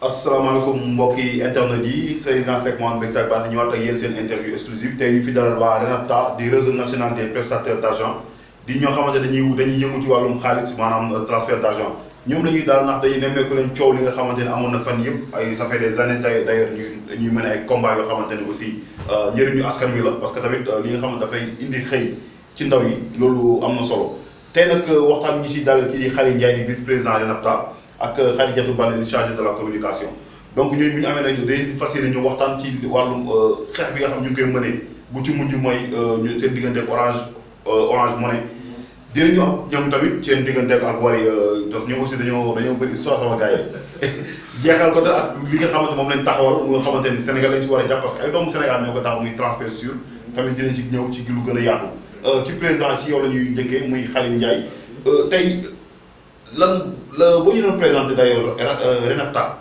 asalaamaaleykum mbokki internet yi Seydina Seck Mouhamed Mbecte ak Bane ñëwaat ak yéen seen interview exclusive tey ñu fi dalal waa RENAPTA di réseau national des prestataires d' argent di ñoo xamante dañuy dañuy yëngu ci wàllum xaalis maanaam transfert d' argent ñoom la ñuy daal ndax dañuy nemmeeku leen coow li nga xamante ne amoon na fan yëpp ay ça fait des années tey d' ailleurs ñu ñuy mën ay combat yoo xamante ne aussi njëriñu askan wi la parce que tamit li nga xamante dafay indi xëy ci ndaw yi loolu am na solo tey nag waxtaan ñi ci dal kii di Khaly Ndiaye di vice président RENAPTA ak Khadijatou Baldé di chargé de la communication donc ñooñu bu ñu amee nag dañuy fas yéene ñu waxtaan ci wàllum xeex bi nga xam ñu ngi koy mënee bu ci mujj mooy ñu seen diggante ak orange orange money dinañu am ñoom tamit seen diggante ak Wari parce que ñoom aussi dañoo dañoo bëri histoire sama gars yi jeexal ko te ak li nga xamante moom lañ taxawal mu nga xamante ni Sénégal lañ si war a jàpp parce que ay doomu Sénégal ñoo ko taxaw muy transfert sûr tamit dinañ ci ñëw ci lu gën a yaatu ci président si yow la ñuy njëkkee muy Khaly Ndiaye tey lan la boo ñu doon présenté d'ailleurs RENAPTA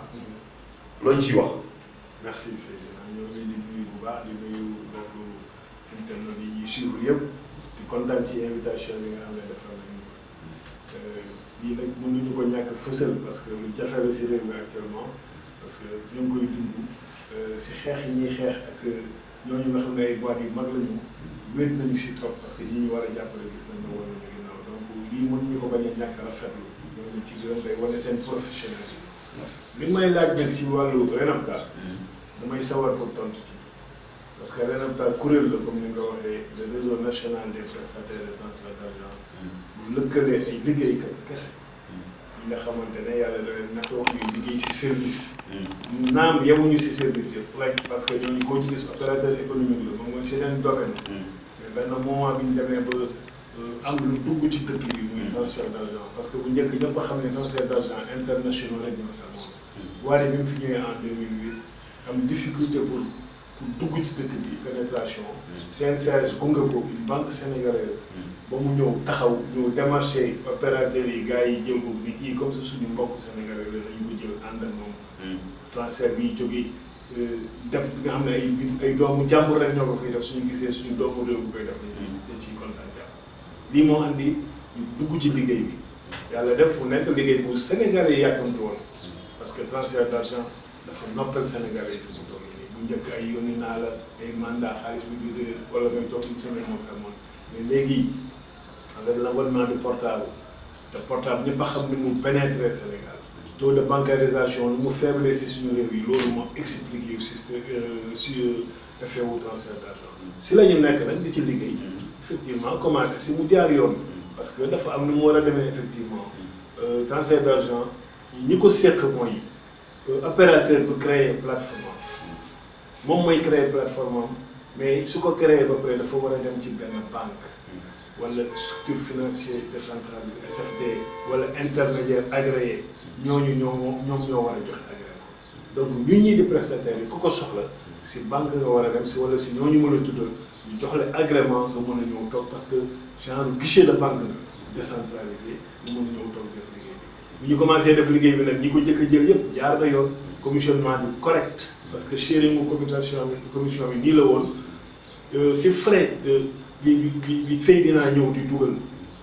loo ñu ciy wax. merci Seydina ñoo ngi leen di nuyu bu baax di nuyu mbokku internet yi ñuy suivre yëpp di kontaan ci invitation bi nga xam ne defal nañu ko lii nag mënuñu ko ñàkk fësal parce que lu jafe la si réew mi actuellement parce que ñu ngi koy dund si xeex yi ñuy xeex ak ñooñu nga xam ne ay boîte yu mag lañu wéet nañu si trop parce que ñi ñu war a jàppale gis nañ ne war nañu ginnaaw donc lii mënuñu ko bañ a ñàkk rafetlu ñooñu ci gërëm day wane seen professionnel li may laaj nag si wàllu RENAPTA damay sawar pour tontu ci parce que RENAPTA kuréel la comme ni nga ko waxee le réseau national des prestataires de transfert d' argent bu lëkkalee ay liggéeykat kese ñi nga xamante ne yàlla da leen natoo ñuy liggéey si service naam yemuñu si service yëpp rek parce que ñooñu koo ci gis opérateur économique la moom mooy seen domaine mais benn moment bi ñu demee ba am lu dugg ci dëkk bi muy transfert d' argent parce que bu njëkk ñëpp a xam ne transfert d' argent international rek ñoo fi amoon waaye bi mu fi ñëwee en 2008 am difficulté pour pour dugg ci dëkk bi pénétration CNCS gunge ko une banque sénégalaise ba mu ñëw taxaw ñëw démarché opérateurs yi gars yi jël ko ni kii comme ça suñu mbokk sénégalais la dañu ko jël ànd ak moom transfert bi jógee def bi nga xam ne ay bit ay doomu jàmbur rek ñoo ko fiy def suñu gisee suñu doomu réew bu koy def dañ ciy dañ ciy kontaan jàpp lii moo andi ñu dugg ci liggéey bi yàlla def fu nekk liggéey bu sénégalais yi yàkkamti woon parce que transfert d' argent dafa noppal sénégalais yi fi mu toll nii bu njëkk ay yónni naa la ay mandat xaalis bi di réer wala may toog une semaine moo fi amoon mais léegi avec l' avènement du portable te portable ñëpp a xam ni mu pénétrer Sénégal taux de bancarisation ni mu faible si suñu réew yi loolu moo expliqué si si effet wu transfert d' argent si la ñu nekk nag di ci liggéey effectivement commencé si mu jaar yoon parce que dafa am ni mu war a demee effectivement transfert d' argent ñi ko seq mooy opérateur bu créer plateforme moom mooy créer plateforme am mais su ko créer ba pare dafa war a dem ci benn banque wala structure financière décentralisée SFD wala intermédiaire agréé ñooñu ñoo ñoom ñoo war a joxe agrément donc ñun ñii di prestataires yi ku ko soxla si banque nga war a dem si wala si ñooñu mën a tuddal ñu jox la agrément nga mën a ñëw toog parce que genre guichet de banque nga décentralisé nga mën a ñëw toog def liggéey bi bu ñu commencé def liggéey bi nag ñi ko jëkk a jël yëpp jaar na yoon commissionnement bi correct parce que sharing mu commission bi commission bi nii la woon si frais de bi bi bi Seydina ñëw di dugal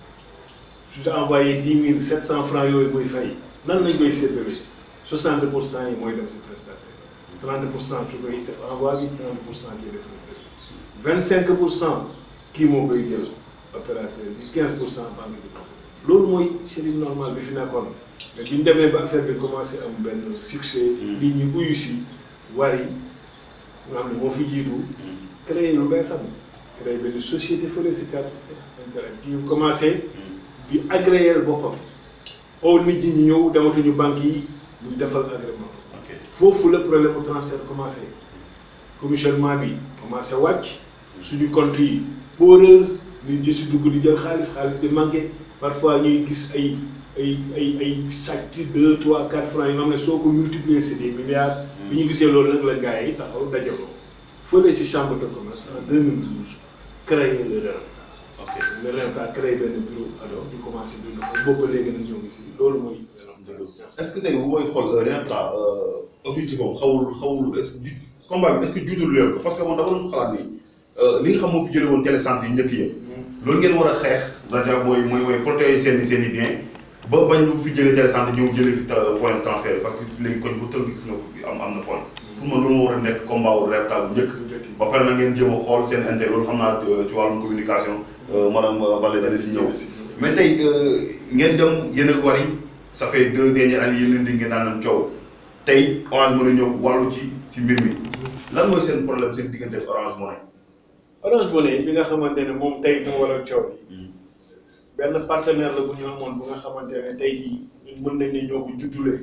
su te envoyé dix mille sept cent francs yooyu muy fay nan lañ koy séddale soixante pour cent yi mooy dem si prestataire trente pour cent ki koy def envoi bi trente pour cent kii def la vingt cinq pour cent kii moo koy jël opérateur bi quinze pour cent banque bi loolu mooy sharing normal bi fi nekkoon mais bi ñu demee ba affaire bi commencé am benn succès nit ñi uyu si Wari nga xam ne moo fi jiitu créé lu bees am créé benn société fële si carte intérêt ki commencé di agréer boppam oo nit ñi ñu ñëw dematuñu banque yi ñu defal agrément foofu la problème mu transfert commencé commissionnement bi commencé wàcc suñu compte yi poreuse nit ñi si dugg di jël xaalis xaalis di manqué parfois ñuy gis ay ay ay ay sàcc deux trois quatre francs yi nga xam ne soo ko multiplier c'est des milliards bi ñu gisee loolu nag la gars yi taxaw dajaloo fële ci chambre de commerce en 2012 créé le RENAPTA ok le RENAPTA créé benn bureau alors ñu commencé di doxal boobu ba léegi nag ñoo ngi si loolu mooy est ce que tey bu mooy xool RENAPTA objectif am xawul xawul est ce que combat bi est ce que juddul leen ko parce que man dama doon xalaat ni li nga xam moo fi jëlee woon télécentre yi njëkk yëpp loolu ngeen war a xeex rajo mooy mooy mooy protéger seen i seen i bien ba bañ lu fi jëlee télécentre ñëw jëlee fi point de transfert parce que léegi koñ bu tënk gis nga am am na point pour man loolu moo war a nekk combat wu Repta bu njëkk ba pare na ngeen jéem a xool seen intérêt loolu xam naa ci wàllum communication madame Baldé dana si ñëw mais tey ngeen dem yéen a wari ça fait deux dernières années yéen di ngeen naan coow tey Orange Money ñëw wàllu ci si mbir mi lan mooy seen problème seen diggante ak Orange Money. Orange Money bi nga xamante ne moom tey moo waral coow bi benn partenaire la bu ñu amoon bu nga xamante ne tey jii ñun mën nañ ne ñoo ko juddulee.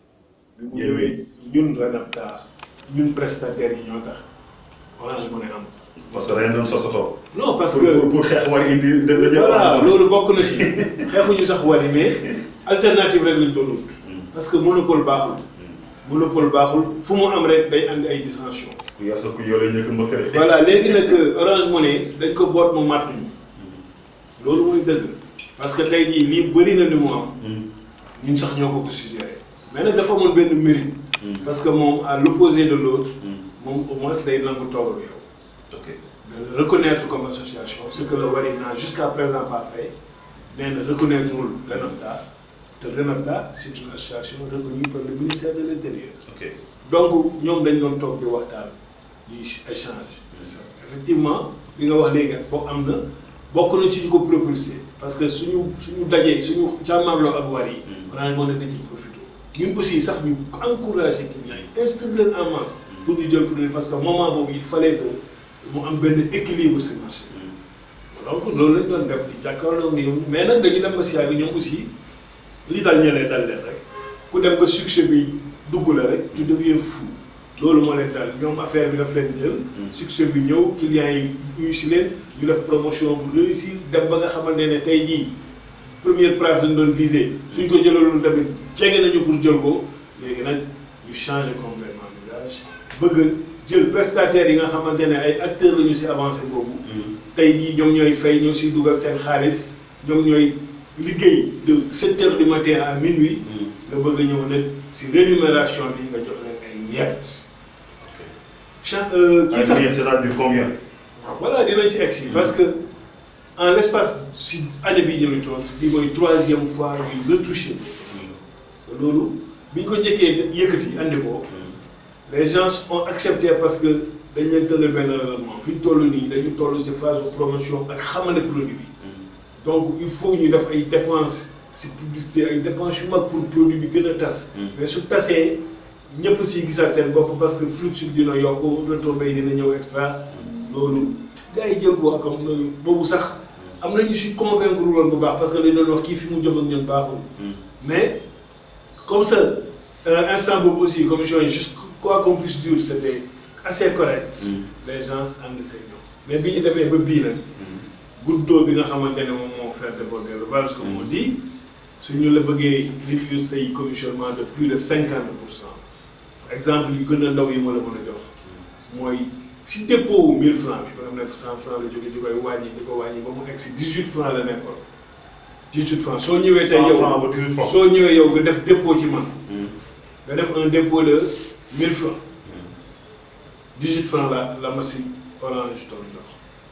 bi mu ñëwee ñun Renapta ñun prestataires yi ñoo tax Orange Money am. parce que da ngeen doon sosotoo. non parce pour que pour pour xeex war indi. da da voilà loolu bokk na si xeexuñu sax wari mais alternative rek lañ doon wut. parce que monopole baaxul. monopole baaxul fu mu am rek day andi ay dissension. ku yor sa ku yore njëkk mbëkk de. voilà léegi nag Orange Money dañ ko boot mu màttuñu loolu mooy dëgg parce que tey jii lii bëri na li mu am ñun sax ñoo ko ko suggéré mais nag dafa amoon benn mérite parce que moom à l'opposé de l'autre moom au moins day nangu toog ak yow ok de le reconnaître comme association ce que le Wari n'a jusqu'à présent pas fait nee na reconnaître wul Renapta te Renapta c'est une association reconnue par le ministère de l'Intérieur ok donc ñoom dañ doon toog di waxtaan ñuy échange effectivement li nga wax léegi ak boo am na bokk na ci ñu ko propulsé parce que suñu suñu dajee suñu jàmmarloo ak war yi Orange Money da ciy profité ñun aussi sax ñu encouragé clients yi instruire leen en masse pour ñu jël produit parce que moment boobu il fallait que mu am benn équilibre si marché donc loolu lañ doon def di jàkkaarloo ni mais nag dañu dem ba si bi ñoom aussi li dal ñeneen dal leen rek ku dem ba succès bi dugg la rek tu deviens fou loolu moo leen dal ñoom affaire bi daf leen jël succès bi ñëw clients yi uyu si leen ñu def promotion bu réussir dem ba nga xamante ne tey jii première place dañ doon visé suñ ko jëlaloon tamit jege nañu pour jël ko léegi nag ñu changé complètement visage bëgg jël prestataires yi nga xamante ne ay acteurs la ñu si avancé boobu tey jii ñoom ñooy fay ñoo siy dugal seen xaalis ñoom ñooy liggéey de sept heures du matin à minuit nga bëgg a ñëw nag si rémunération bi nga jox leen ay ñett cha kii sax ay c'est-à-dire combien. voilà dinañ si egsi parce que en l'espace si année bii ñu toog bi mooy troisième fois ñuy retouché loolu bi ñu ko njëkkee yëkkati andi ko les gens ont accepté parce que dañ leen tënal benn règlement fi ñu toll nii dañu toll si phase de promotion ak xamane produit bi donc il faut ñu def ay dépenses si publicité ay dépenses yu mag pour produit bi gën a tas mais su tasee ñëpp si gisaat seen bopp parce que flux bi dina yokk retombées yi dina ñëw extra loolu gars yi jël ko ak am boobu sax am na ñu si convaincre woon bu baax parce que dañ doon wax kii fi mu jëm ak ñun baaxul mais comme ça instant boobu aussi commission yi juste quoi qu'on puisse dire c'était assez correct les gens ànd seen ñoom mais bi ñu demee ba bii nag goutte d'eau bi nga xamante ne moom moo faire déborder le vase comme on dit suñu la bëggee réduire say commissionnement de plus de cinquante pour cent exemple yu gën a ndaw yi ma la mën a jox mooy si dépôt wu 1000 francs bi ba nga nekk 100 francs la jóge di koy wàññi di ko wàññi ba mu egg si 18 francs la nekkoon 18 francs soo ñëwee tey yow francs ba 18 francs. soo ñëwee yow nga def dépôt ci man nga def un dépôt de 1000 francs 18 francs la la ma si orange doon jox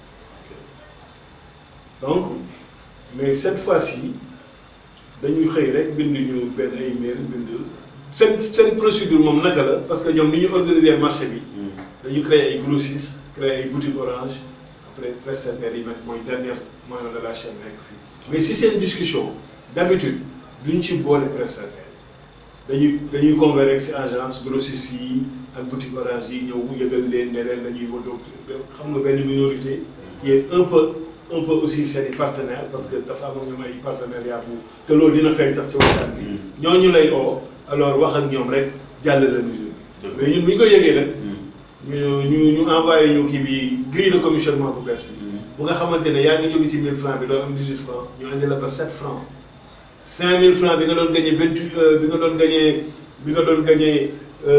donc mais cette fois-ci dañuy xëy rek bind ñu benn ay mail bind seen seen procédure moom naka la parce que ñoom ni ñu organiser marché bi dañu créer ay grossistes créer ay boutiques orange après prestataires yi nag mooy dernier maillon de la chaîne nekk fii mais si seen discussion d'habitude duñ ci boole prestataire dañuy dañuy convaincre rek si agence grossistes yi ak boutique orange yi ñëw yëgal leen ne leen dañuy woo xam nga benn minorité qui est un peu un peu aussi seen i partenaires parce que dafa am ñoom ay partenariat bu te loolu dina feeñ sax si waxtaan bi ñooñu lay oo alors wax ak ñoom rek jàll la mesure bi mais ñun bu ñu ko yëgee nag ñu ñu ñu envoyé ñu kii bi grille de commissionnement bu bees bi bu nga xamante ne yaa ngi jóge ci 1000 francs bi doon am 18 francs ñu andi la ba 7 francs 5000 francs bi nga doon gagné 28 bi nga doon gagné bi nga doon gagné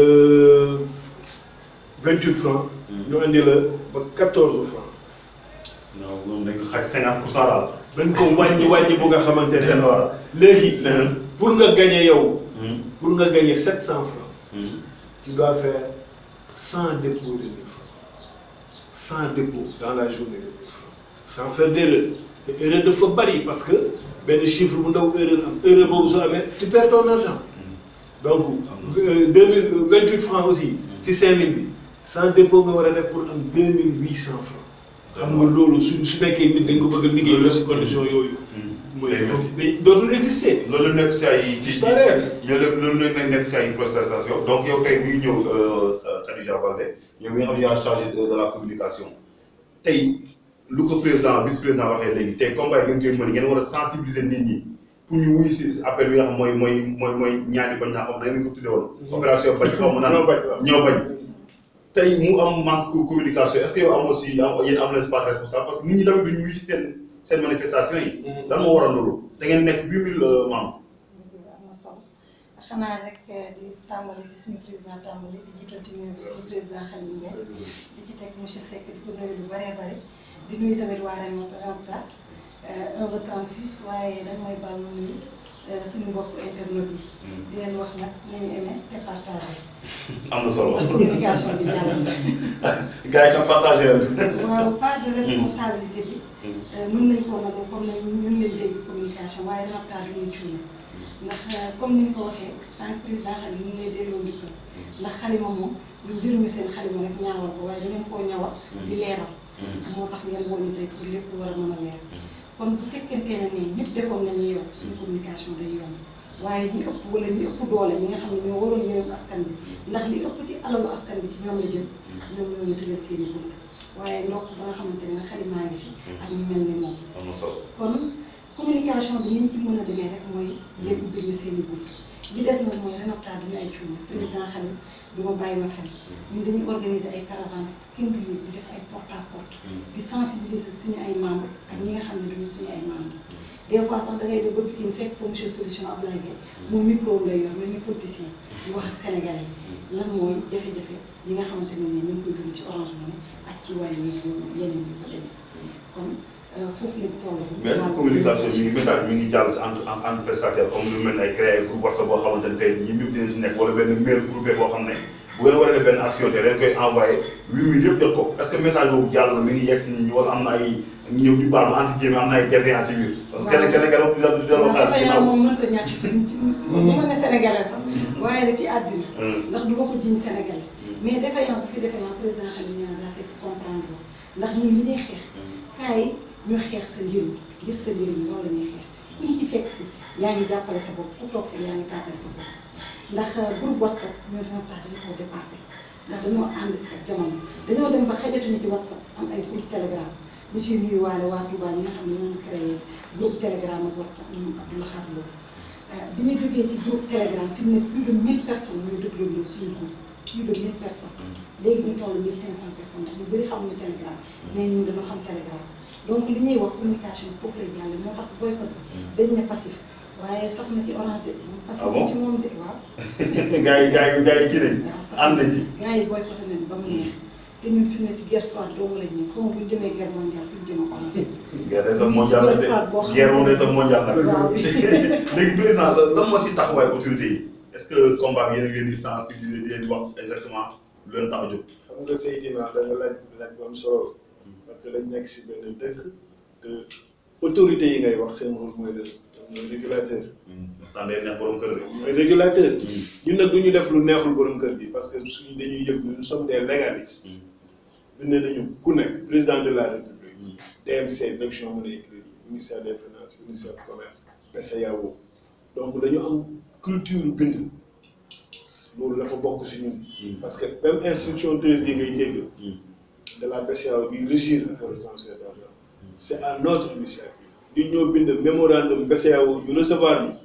28 francs ñu andi la ba 14 francs non moom dañ ko xaj 50 pour cent daal. dañ ko wàññi wàññi bu nga xamante den ne war léegi pour nga gagné yow pour nga gagné 700 francs tu dois faire 100 dépôts de 1000 francs 100 dépôts dans la journée de 1000 francs sans faire d'erreur te erreur dafa bari parce que benn chiffre bu ndaw erreur am erreur boobu soo amee tu perds ton argent donc deux mille vingt huit francs aussi ci cinq mille bi sans dépôt nga war a def pour am deux mille huit cent francs xam nga loolu su su nekkee nit dañ ko bëgg a liggéey loolu si condition yooyu mooy dafa day dootul exister loolu nekk si ay ci Disparaître. loolu loolu nekk nekk si ay prestation donc yow tey muy ñëw Khadija Baldé yow mi nga xam ne yaa chargé de de la communication tey lu ko président vice président waxee léegi tey combat yi ngeen koy mën ngeen war a sensibiliser nit ñi pour ñu wuyu si appel bi nga xam mooy mooy mooy mooy ñaari bañ naa xam ne ngeen ko tuddee woon opération bañ xaw ma naan ñoo bañ waaw. ñoo bañ tey mu am manque de communication est ce que yow am aussi am yéen am nañ pas de responsable parce que nit ñi tamit duñu wuyu si seen seen manifestation yi lan moo waral loolu da ngeen nekk huit mille membres am na solo xanaa rek di tàmbali fi suñu président tàmbali di jiital ci nuyu bi suñu président Khalil Ndiaye di ci teg monsieur Seck di ko nuyu lu bëree bëri di nuyu tamit waa Remota 1 ba 36 waaye dañ mooy baal ma nuyu suñu mbokk internet yi. di leen wax nag nañu aimé te partagé. am na solo communication bi jàll na. gars yi tam partagé leen. waaw part de responsabilité bi. mën nañ koo nag comme ne ñun leen dégg communication waaye Remota dañuy cuune. ndax comme ni nga ko waxee sànq président xalima mu ngi lay delloo njukkal ndax xalima moom ñu jëruñu seen xalima rek ñaawal ko waaye da ngeen koo ñawal di leeral moo tax ngeen woo ñu tey pour lépp war a mën a leer kon bu fekkente ne nii ñëpp defoon nañu yow suñu communication day yomb waaye ñi ëpp wala ñi ëpp doole ñi nga xam ne ñoo waroon yërëm askan bi ndax li ëpp ci alalu askan bi ci ñoom la jëm ñoom ñoo ñu tëjal seen i bunt waaye ndokk ba nga xamante ne xalimaa ngi fi ak ñu mel ni moom am na solo kon communication bi niñ ci mën a demee rek mooy ngeen ubbil ñu seen i bunt li des nag mooy Remota duñu ay cuune président Khalil du ma bàyyi ma fen ñun dañuy organiser ay caravane kenn du yéeg di def ay porte à porte di sensibiliser suñu ay membres ak ñi nga xam ne duñu suñu ay membres des fois sax dangay dem ba Pikine fekk fa monsieur solution Abdoulaye Gueye moom micro lay yor mel ni politicien di wax ak sénégalais yi lan mooy jafe-jafe yi nga xamante ne ni ñu ngi koy dund ci Orange Money ak ci wàll yi yeneen yi ko demee kon foofu lañ toll. mais est-ce que communication mi ngi message mi ngi jàll si entre entre prestataire comme lu mel ne ay créé ay groupe WhatsApp boo xamante ne tey ñi ñëpp dinañ si nekk wala benn mail groupé boo xam ne bu ngeen war a def benn action te dañ koy envoyé huit mille yëpp jot ko est-ce que message boobu jàll na mi ngi yegg si nit ñi wala am na ay ñëw ñu baal ma entre guillemets am na ay défaillants ci biir. parce que kenn Sénégal moom dina delloo xaalis waaw ginnaaw. moom mënut a ñàkk ci ci bu ma ne sénégalais sax waaye da ci àddina ndax du ma ko jiñ sénégalais mais défaillant bu fi défaillant président xam ne daa fekk comprendre ndax ñun li ñuy xeex kaay ñu xeex sa njëriñ ngir sa njëriñ loolu la ñuy xeex kuñ ci fekk si yaa ngi jàppale sa bopp ku toog fi yaa ngi tàppale sa bopp ndax groupe whatsapp ñoo dina tax dañu koo dépassé ndax dañoo ànd ak jamono dañoo dem ba xajatuñu ci whatsapp am ay groupe telegram ñu ciy nuyuwaale waa Touba ñi nga xam ne ñoo créé groupe telegram ak whatsapp ñoom Abdoulaye Khare Lo bi ñu jógee ci groupe telegram fi mu ne plus de 1000 personnes ñuy déglu loolu suñu groupe plus de 1000 personnes léegi ñu toll 1500 personnes ndax ñu bëri xamuñu telegram mais ñun dañoo xam telegram donc li ñuy wax communication foofu lay jàll moo tax boycott bi dañ ne passif waaye saf na ci orange de moom passif bon ci moom de waaw gars yi gars yi gars yi kii nañ waaw saf ànd nañ ci. gars yi boycotté nañ ba mu neex te ñun fi mu ne ci guerre froide dong la ñuy xaw ma bu ñu jëmee guerre mondiale fi ñu jëm ak orange guerre day sax mondial la de guerre moom day sax mondial nag. waaw léegi président lan lan moo ci taxawaay autorité yi est ce que combat bi yéen a ngi leen di sensibiliser di leen di wax exactement lu leen tax a jóg. xam nga Seydina da nga laaj laaj bu am solo parce que dañ nekk si benn dëkk te autorités yi ngay wax seen rôle mooy de ñooy régulateur waxtaan day neex borom kër de. mooy régulateur ñun nag du ñu def lu neexul borom kër gi parce que suñu dañuy yëg nous sommes des légalistes ñu ne nañu ku nekk président de la république DMC direction monnaie et crédit ministère des finances ministère du commerce BCEAO donc dañu am culture bind loolu dafa bokk si ñun parce que même instruction treize bi ngay dégg de la BCEAO bi régir affaire de transfert d'argent c'est à notre initiative ñun ñoo bind mémorandum BCEAO ñu recevoir ñu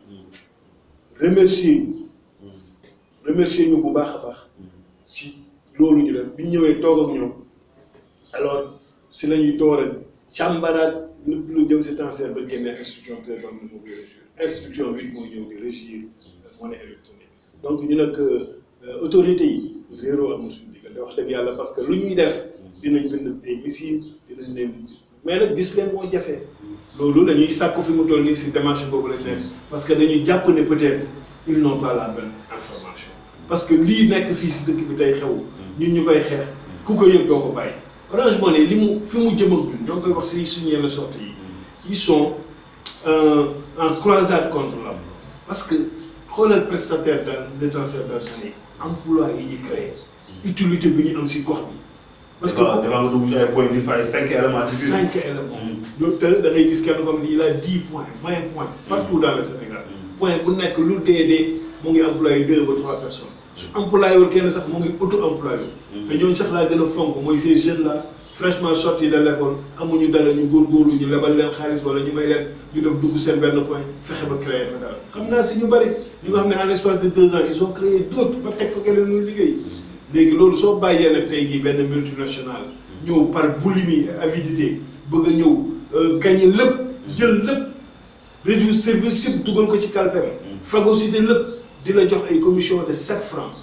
remercier ñu remercier ñu bu baax a baax si loolu ñu def bi ñu ñëwee toog ak ñoom alors si la ñuy door a càmbaraat lépp lu jëm si transfert ba génne instruction treize am na moo koy régir instruction huit moo ñëw di régir monnaie électronique donc ñu nag autorités yi réeroo amul suñu diggante wax dëgg yàlla parce que lu ñuy def dinañ bind ay missives dinañ leen mais nag gis leen moo jafe loolu dañuy sàkku fi mu toll nii si démarche boobu lañ nekk parce que dañuy jàpp ne peut-être ils n'ont pas la bonne information parce que lii nekk fii si dëkk bi tey xew ñun ñu koy xeex ku ko yëg doo ko bàyyi Orange Money li mu fi mu jëm ak ñun ñoo ngi koy wax si suñu yenn sorte yi ils sont euh, en croisade contre l'emploi parce que xoolal prestataire de détention d'argent yi emploi yi ñu créé utilité bi ñu am si gox bi parce que dafa nga dugg ci ay points di fay cinq éléments ci biir. cinq éléments ñoom te da ngay gis kenn comme ni il a dix points vingt points partout dans le Sénégal point bu nekk lu dee dee mu ngi employé deux ba trois personnes su employé wul kenn sax mu ngi auto employé te ñooñu sax laa gën a fonk mooy ces jeunes là fraîchement sortis de l'école amuñu dara ñu góorgóorlu ñu lebal leen xaalis wala ñu may leen ñu dem dugg seen benn coin fexe ba créer fa dara xam naa si ñu bëri ñu nga xam ne en l'espace de deux ans ils ont créé d'autres ba teg fa keneen muy liggéey léegi loolu soo bàyyee nag tey jii benn multinationale ñëw par boulimie avidité bëgg a ñëw gagner lépp jël lépp réduire service yëpp dugal ko ci calpem phagocyté lépp di la jox ay commission de sept francs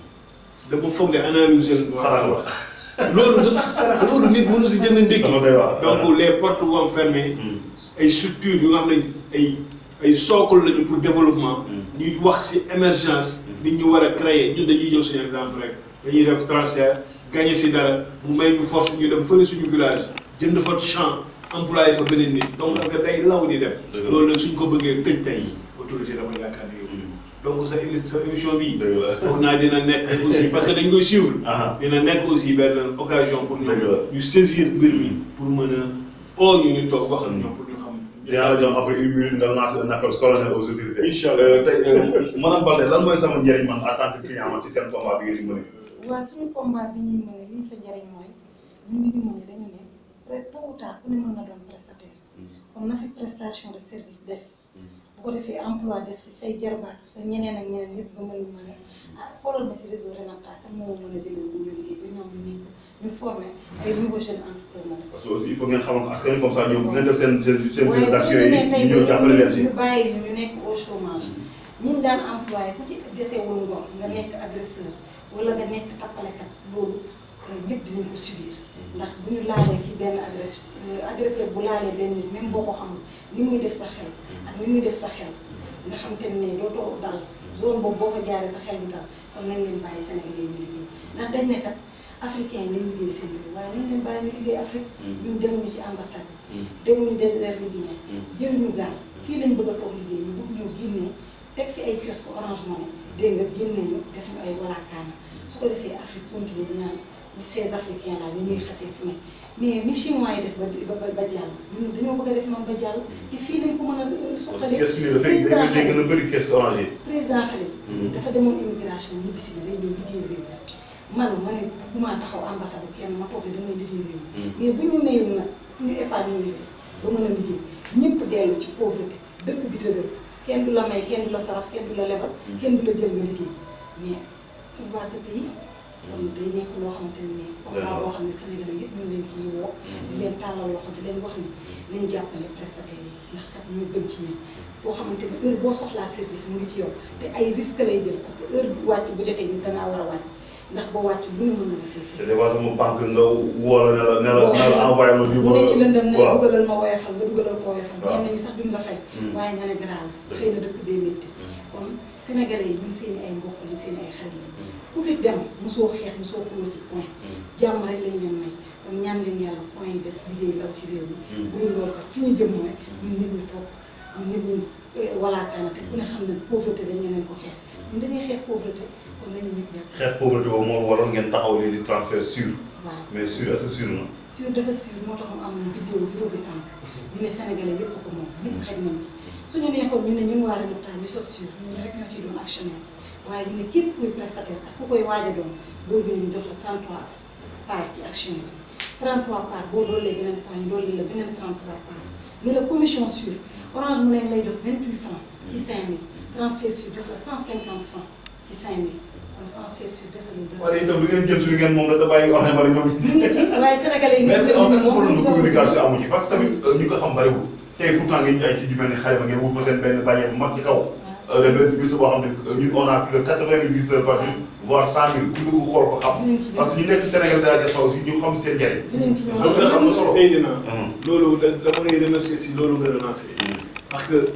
dama foog de analyser sarax la. loolu du sax sarax loolu nit mënu si jënd ndékki dama doy waar. donc les portes vont fermer ay structures yu nga xam ne ay ay socle lañu pour développement ñuy wax ci émergence nit ñu war a créer ñun dañuy jël suñu exemple rek dañuy def transfert gagné si dara mu may ñu force ñu dem fële suñu village jënd fa champ employé fa beneen nit donc affaire day law di dem Dëgg la. loolu nag suñ ko bëggee tëj tey autorité dama yaakaar ne yow donc sa émi sa émission bii dëgg la. foog naa dina nekk aussi parce que dañ koy suivre ah dina nekk aussi benn occasion pour Dëgg la. ñoom ñu saisir mbir mi pour mën a oo ñu ñu toog wax ak ñoom pour ñu xam dinaa la jox après une minute nga lancer un appel solennel aux autorités. Inch'Allah. Euh, tey euh, madame Balde lan mooy sama njëriñ man en tant que client man ci seen combat bi ngeen di mën waaw suñu combat bi ñuy mën a lii sa njëriñ mooy ñun li ñu mën a dañu ne peut tôt ou tard ku ne mën na doon prestataire kon na fi prestation de service des bu ko defee emploi des fi say jarbaat sa ñeneen ak ñeneen ñëpp nga mën ñu mën a ah xoolal ma ci réseau Renapta kan moo mën a jëlee bu ñu liggéey ba ñoom ñu nekk ñu formé ay nouveaux jeunes entrepreneurs. parce que aussi il faut ngeen xamal ko askan wi comme ça ñoom bu ngeen def seen seen seen waaye réseau bu d'action ñu yi demee tey ñu ñëw jàppale leen si. ñu bàyyi ñu ñu nekk au chômage ñun daan employé ku ci desewul ngor nga nekk agresseur wala nga nekk tappalekat loolu euh, ñëpp dinañ ko subir ndax bu ñu laalee ci benn agress agresseur bu laalee benn nit même boo ko xamul li muy def sa xel ak li muy def sa xel nga xam te ne dootoo dal zone boobu boo fa jaaree sa xel du dal kon nañ leen bàyyi Sénégalais ñu liggéey ndax dañ ne kat africain yi nañ liggéey seen réew waaye nañ leen bàyyi ñu liggéey Afrique ñun demuñu ci ambassade yi demuñu désert libyen jëluñu gaal fii lañ bëgg a toog liggéey ñu bëgg ñoo génnee teg fi ay kiosque Orange Money dégg nga génne ñu def ñu ay walaakaana su ko defee Afrique continue ñu naan li ces africains là ñu ñuy xasee fu ne mais ni chinois yi def ba ba ba jàll ñun dañoo bëgg a def noonu ba jàll te fii lañ ko mën a suqalee kees bi dafay président dafay gën a bëri kees orange yi. président xale bi dafa demoon immigration ñibbi si na day ñëw liggéey réew mi man ma ne bu maa taxaw ambassade kenn ma toog ne damay liggéey réew mi mais bu ñu mayul nag fu ñu épargne ñu ba mën a liggéey ñëpp dellu ci pauvreté dëkk bi dëgër kenn du la may kenn du la sarax kenn du la lebal kenn du la jël nga liggéey mais pour voir ce pays kon day nekk loo xamante ne nii combat boo xam ne Sénégalais yëpp ñu ngi leen ciy woo di leen tàllal loxo di leen wax ni nañ jàppale prestataires yi ndax kat ñoo gën ci yéen boo xamante ne heure boo soxlaa service mu ngi ci yow te ay risque lay jël parce que heure bu wàcc bu jotee ñu dangaa war a wàcc ndax boo wàcc lu ne mën na la fee te des fois sama banque nga woo la ne la ne la ne la envoyé ma lii mu ne ci lëndëm ne waaw dugalal ma woyofal nga dugalal ko woyofal waaw. ñenn ñi sax duñ la fay waaye nga ne garaaw xëy na dëkk bee métti kon sénégalais yi ñun seen i ay mbokk lañ seen i ay xarit lañ ku fi dem mosoo xeex mosoo xuloo ci point jàmm rek lañ leen may kon ñaan leen yàlla point yi des liggéey law ci réew mi bu dul loolu kat fi ñu jëm mooy ñun nit ñu toog ñun nit ñu walaakaana te ku ne xam ne pauvreté dañ leen ko xeex ñun dañuy xeex pauvreté kon nañu nit jàpp xeex pauvreté boobu moo waral ngeen taxaw lii di transfert sûr waaw mais sûr est-ce que sûr na. sur dafa sur moo tax mu am vidéo juróomi tànk ñu ne sénégalais yëpp ko moom ñëpp xaj nañ ci suñu neexoon ñu ne ñun waa Renapta ñu sos sur ñun rek ñoo ciy doon actionnaire waaye ñu ne képp kuy prestataire ak ku koy waaj a doon boo ñëwee ñu jox la 33 parts ci action yi 33 parts boo doolee beneen point ñu dolli la beneen 33 parts ne la commission sur orange mu ne lay jox 28 francs ci 5000 transfert sur jox la 150 francs ci 5000 kon transfert sur desalul dara. wala itam lu ngeen jël suñu ngeen moom da bàyyi wax ne ma ne ñoom. ñu ngi ci waaye sénégalais yi. mais est-ce que am na problème de moom communication amu ci parce que tamit ñu ko xam bariwul tey pourtant ngeen jaay si ju mel ni xale ba ngeen wut fa seen benn bannière bu mag ci kaw. dem benn si biir boo xam ne ñun on a plus de quatre-vingt mille visiteurs par jour voire cent mille ku dugg xool ko xam. dinañ ci ñëw parce que ñu nekk Sénégal de la diaspora aussi ñu xam seen njëriñ. dinañ ci ñëw loolu nga xam na solo. Seydina loolu da dama lay remercier si loolu nga relancé parce que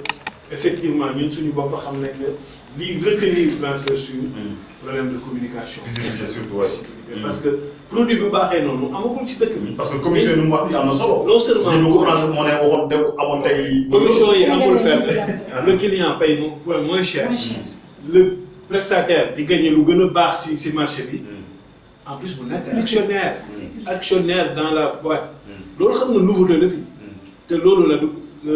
effectivement ñun suñu bopp xam nañ ne lii retenir transfert sur problème de communication. Visibilité surtout, ouais. Visibilité. parce que produit bu baaxee noonu amagul ci dëkk bi. parce que commission yi mu wax bi am na solo. non seulement lii bu ko branché moo ne waxoon dégg amoon tey. commission yi amul Sénégalais fenn yi ñu le client paye mo- moins moins cher. Moins cher. le prestataire di gagné lu gën a baax si si marché bi. en plus mu nekk actionnaire. Sécurité. actionnaire dans la boîte. loolu xam nga nouveauté la fi. te loolu la du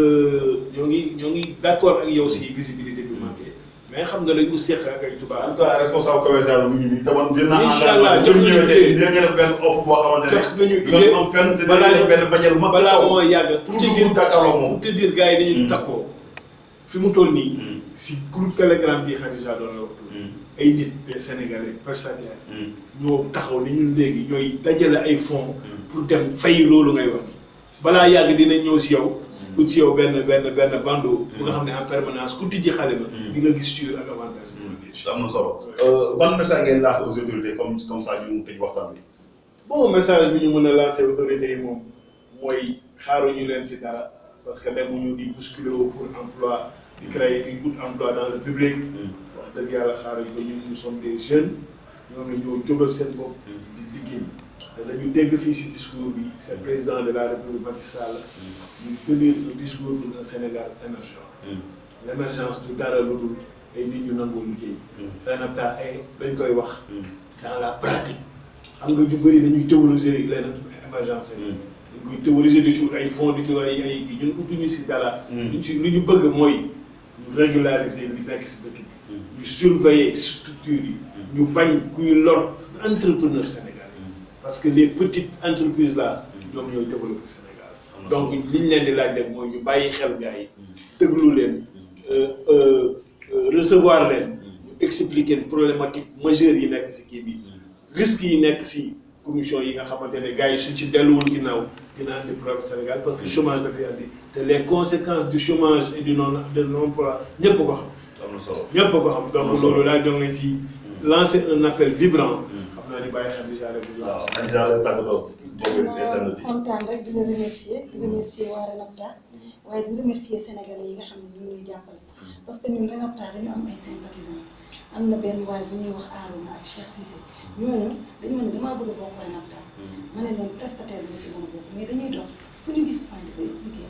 ñoo ngi ñoo ngi d' accord ak yow si visibilité bi manqué mais xam nga dañ ko seq ak ay en tubaab. tout cas responsable commercial bi mu ngi nii te man jël naa Incha allah jox jox nañu ñëwee tey idée. dinañu def benn offre boo xamante ne. jox nañu du ngeen am fenn te balaa dinañu def benn bañal bu mag. balaa moo yàgg pour pour te dugg dire jàkkaarloo moom. pour te dire gars yi dañuy Mm. takkoo fi mu toll nii. Mm. si groupe Telegram bi Khadija doon la wax. ay nit des Sénégalais prestataires ñoo taxaw ni ñun léegi ñooy dajale ay fonds pour dem fay loolu ngay wax ni balaa yàgg dinañ ñëw si yow ut si yow benn benn benn bandeau bu nga xam ne en permanence ku tijji xale ba di nga gis sur ak avantage am na solo. ban message ngeen lancé aux autorités comme comme ça ñu tëj waxtaan bi. bon message bi ñu mën a lancer autorités yi moom mooy xaaruñu leen si dara parce que demuñu di bousculer wu pour emploi di créer di ut emploi dans le public wax dëgg yàlla xaaruñ ko ñun nous sommes des jeunes ñoom ne ñoo jógal seen bopp di liggéey te dañu dégg fii si discours bi c'est le président de la république Macky Sall ñu tenir le discours d'un Sénégal émergent l'émergence du dara lu dul ay nit ñu nangoo liggéey RENAPTA ay dañ koy wax dans la pratique xam nga ju bëri dañuy théoriser leen émergence yi dañ koy théoriser di ci ay fonds di ci ay ay kii ñun utuñu si dara luñ ci li ñu bëgg mooy ñu régulariser li nekk si dëkk bi ñu surveiller structure yi ñu bañ kuy lor entrepreneur sénégalais parce que les petites entreprises là ñoom ñooy développer Sénégal donc li ñu leen di laaj rek mooy ñu bàyyi xel gars yi déglu leen euh, euh, euh, recevoir leen ñu expliquer leen problématique majeure yi nekk si kii bi risques yi nekk si commission yi nga xamante ne gars yi suñ ci delluwul ginnaaw dina andi problème Sénégal parce que chômage dafay andi te les conséquences du chômage et du non de non emploi ñëpp ko xam am na solo. ñëpp ko xam donc loolu daal ñoo ngi leen ci lancer un appel vibrant xam naa ni bàyyi xel déjà rek bu waaw Khadija la tàggatoo boobu internet yi. kontaan rek di la remercier di remercier waa RENAPTA waaye di remercier sénégalais yi nga xam ne ñu ngi ñuy jàppale parce que ñun RENAPTA dañu am ay sympathisants am na benn waay bu ñuy wax Arouna ak Cheikh Cissé ñooñu dañu ma ne damaa bëgg a bokk RENAPTA ma ne leen prestataire bi ma ci mën a bokk mais dañuy dox fu ñu gis point di ko expliquer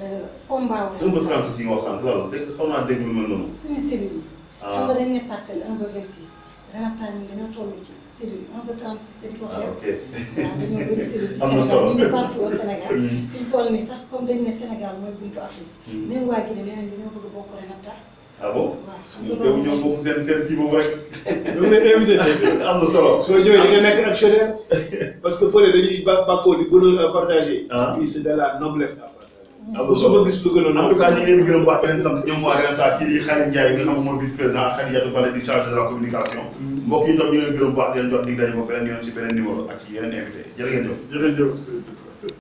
combat wu un peu 36 yi nga wax sànq loolu dégg xaw naa dégg lu mel noonu. suñu cellule yi. xam nga dañ ne parcelle 1 ba 26 RENAPTA ñun dañoo toll ci cellule 1 ba 36 te di ko ah xeeb. ok. waaw dañoo bëri cellule ci Am na Sénégal solo. ñu ngi partout au Sénégal. fi ñu toll nii sax comme dañ ne Sénégal mooy buntu Afrique. même waa Guinée nee nañ dañoo bëgg a bokk RENAPTA. ah bon. waaw xam nga ñoom teewul ñoom loolu bokk seen seen kii boobu rek. ñoo ngi lay invité seen am na solo. soo ñëwee di nga nekk actionnaire parce que fële dañuy ba bàkkoo di bonheur à partager. Ah. fii c'est de la noblesse à partager. am na bu solo suba gis lu gën a en tout cas ñu ngi leen di gërëm wax leen sant ñoom waa RENAPTA kii di Khalil Ndiaye nga xam ne mooy vice président ak Khadijatou Baldé di chargé de la communication. mbokk yi tam ñu ngi leen di gërëm wax di leen jox dig daje ba beneen yoon ci beneen numéro ak ci yeneen invité jërë ngeen jëf. jërëjëf.